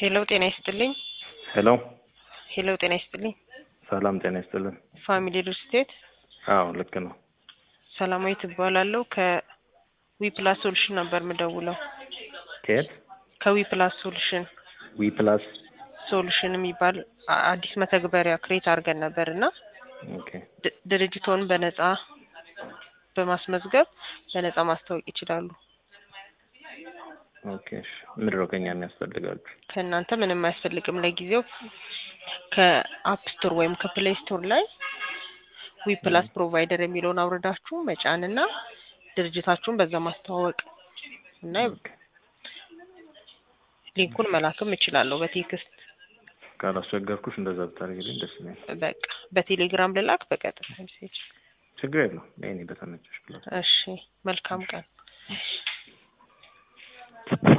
ሄሎ ጤና ይስጥልኝ። ሄሎ ሄሎ ጤና ይስጥልኝ። ሰላም ጤና ይስጥልን። ፋሚሊ ሪል ስቴት አዎ ልክ ነው። ሰላማዊ ትባላለሁ። ከዊ ፕላስ ሶሉሽን ነበር የምደውለው። ከየት? ከዊ ፕላስ ሶሉሽን ዊ ፕላስ ሶሉሽን የሚባል አ- አዲስ መተግበሪያ ክሬት አድርገን ነበር እና ኦኬ ድ- ድርጅቶን በነጻ በማስመዝገብ በነጻ ማስታወቅ ይችላሉ። ኦኬ እሺ። ምንድን ነው ከኛ የሚያስፈልጋችሁ? ከእናንተ ምንም አያስፈልግም። ለጊዜው ከአፕ ስቶር ወይም ከፕሌይ ስቶር ላይ ዊ ፕላስ ፕሮቫይደር የሚለውን አውርዳችሁ መጫንና ድርጅታችሁን በዛ ማስተዋወቅ እና ኦኬ። ሊንኩን መላክም እችላለሁ በቴክስት ካላስቸገርኩሽ እንደዛ ብታደርጊልኝ ደስ ይለኛል። በቃ በቴሌግራም ልላክ በቀጥታ ሜሴጅ። ችግር የለውም። እኔ በተመቸሽ ብላ እሺ መልካም ቀን።